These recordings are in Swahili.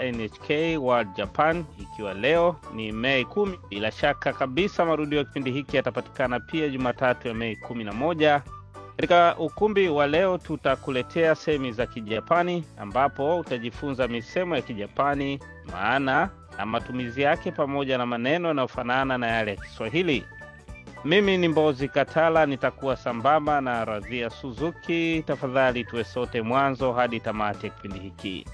NHK World Japan, ikiwa leo ni Mei kumi. Bila shaka kabisa marudio ya kipindi hiki yatapatikana pia Jumatatu ya Mei kumi na moja. Katika ukumbi wa leo tutakuletea semi za Kijapani ambapo utajifunza misemo ya Kijapani, maana na matumizi yake, pamoja na maneno yanayofanana na yale ya Kiswahili. Mimi ni Mbozi Katala, nitakuwa sambamba na Radhia Suzuki. Tafadhali tuwe sote mwanzo hadi tamati ya kipindi hiki.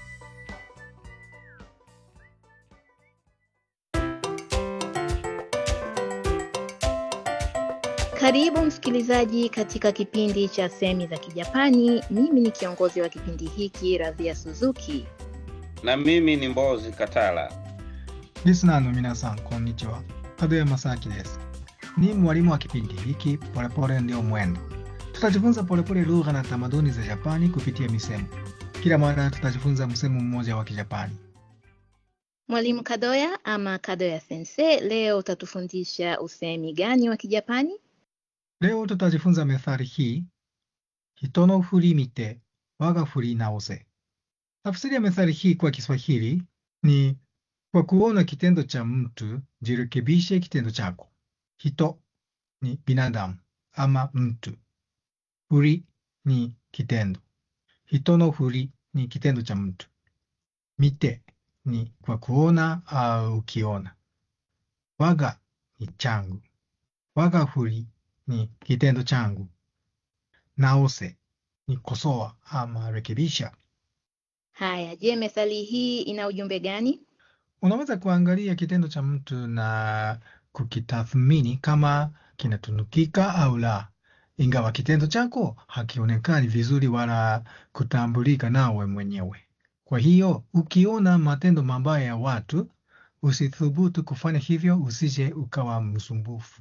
Karibu msikilizaji katika kipindi cha semi za Kijapani. Mimi ni kiongozi wa kipindi hiki Radhia Suzuki. Na mimi ni Mbozi Katala. リスナーの皆さん、こんにちは。門山正明です。Ni mwalimu wa kipindi hiki Polepole Ndio Mwendo. Tutajifunza polepole lugha na tamaduni za Japani kupitia misemo. Kila mara tutajifunza msemo mmoja wa Kijapani. Mwalimu Kadoya ama Kadoya Sensei, leo utatufundisha usemi gani wa Kijapani? Leo tutajifunza methali hii, hito no furi mite waga furi naose. Tafsiri ya methali hii kwa Kiswahili ni kwa kuona kitendo cha mtu jirekebishe kitendo chako. Hito ni binadamu ama mtu. Furi ni kitendo. Hito no furi ni kitendo cha mtu. Mite ni kwa kuona au ukiona. Waga ni changu. Waga furi ni kitendo changu. Naose ni kosoa ama rekebisha. Haya, je, methali hii ina ujumbe gani? Unaweza kuangalia kitendo cha mtu na kukitathmini kama kinatunukika au la, ingawa kitendo chako hakionekani vizuri wala kutambulika nawe mwenyewe. Kwa hiyo ukiona matendo mabaya ya watu, usithubutu kufanya hivyo, usije ukawa msumbufu.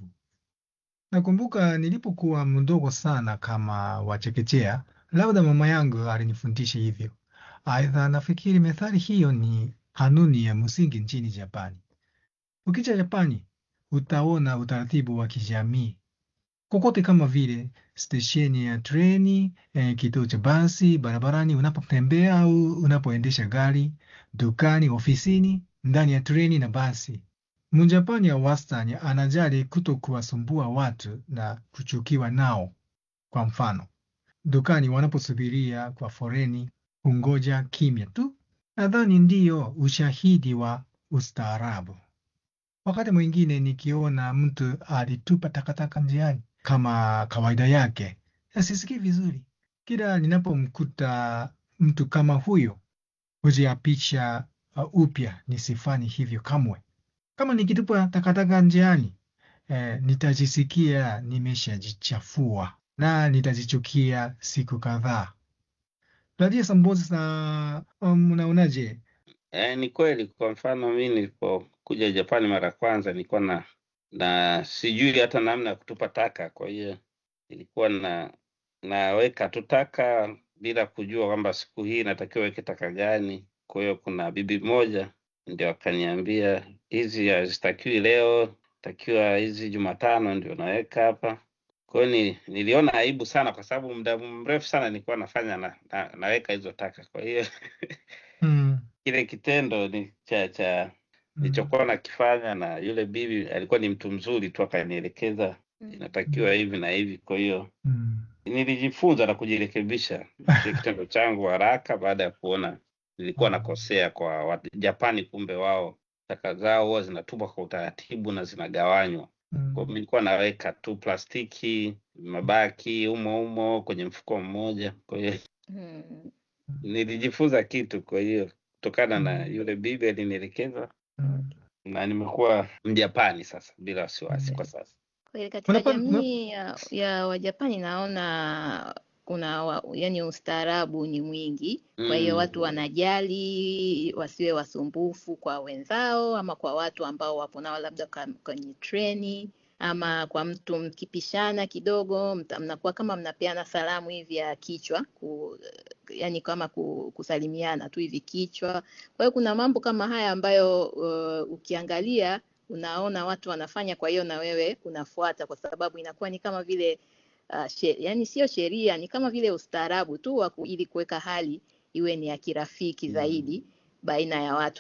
Nakumbuka nilipokuwa mdogo sana kama wachekechea, labda mama yangu alinifundisha hivyo. Aidha, nafikiri methali hiyo ni kanuni ya msingi nchini Japani. Ukija Japani, utaona utaratibu wa kijamii kokote, kama vile stesheni ya treni, eh, kituo cha basi, barabarani unapotembea au unapoendesha gari, dukani, ofisini, ndani ya treni na basi. Mjapani ya wastani anajali kuto kuwasumbua watu na kuchukiwa nao. Kwa mfano, dukani wanaposubiria kwa foreni, hungoja kimya tu. Nadhani ndiyo ushahidi wa ustaarabu. Wakati mwingine nikiona mtu alitupa takataka njiani kama kawaida yake, sisikii vizuri. Kila ninapomkuta mtu kama huyo, hujiapisha uh, upya nisifanye hivyo kamwe. Kama nikitupa takataka njiani, eh, nitajisikia nimeshajichafua na nitajichukia siku kadhaa. Radhia Sambozi sa um, unaonaje? E, ni kweli. Kwa mfano mi nilipokuja Japani mara ya kwanza nilikuwa na na sijui hata namna ya kutupa taka, kwa hiyo nilikuwa na naweka tu taka bila kujua kwamba siku hii natakiwa weke taka gani. Kwa hiyo kuna bibi moja ndio akaniambia hizi hazitakiwi leo, takiwa hizi Jumatano ndio naweka hapa. Kwa hiyo ni, niliona aibu sana, kwa sababu muda mrefu sana nilikuwa nafanya na, na, naweka hizo taka. Kwa hiyo Mm, kile kitendo ni cha cha mm, nilichokuwa nakifanya, na yule bibi alikuwa ni mtu mzuri tu, akanielekeza inatakiwa hivi na hivi. Kwa hiyo mm, nilijifunza na kujirekebisha kile kitendo changu haraka, baada ya kuona nilikuwa nakosea kwa Wajapani. Kumbe wao taka zao huwa zinatupwa kwa utaratibu na zinagawanywa. Kwa mm, hiyo nilikuwa naweka tu plastiki, mabaki humo humo kwenye mfuko mmoja. Kwa hiyo Hmm. nilijifunza kitu, kwa hiyo kutokana na Mm. yule bibi alinielekeza, mm. na nimekuwa Mjapani sasa bila wasiwasi kwa sasa. Kweli katika Unapa- una- jamii ya, ya Wajapani naona kuna wa, yani ustaarabu ni mwingi. Kwa hiyo Mm. watu wanajali wasiwe wasumbufu kwa wenzao ama kwa watu ambao wapo nao labda ka- kwenye treni ama kwa mtu mkipishana kidogo mta- mnakuwa kama mnapeana salamu hivi ya kichwa ku, yani kama ku, kusalimiana tu hivi kichwa. Kwa hiyo kuna mambo kama haya ambayo uh, ukiangalia unaona watu wanafanya, kwa hiyo na wewe unafuata, kwa sababu inakuwa ni kama vile uh, she, yani sio sheria, ni kama vile ustaarabu tu wa ku- ili kuweka hali iwe ni ya kirafiki zaidi baina ya watu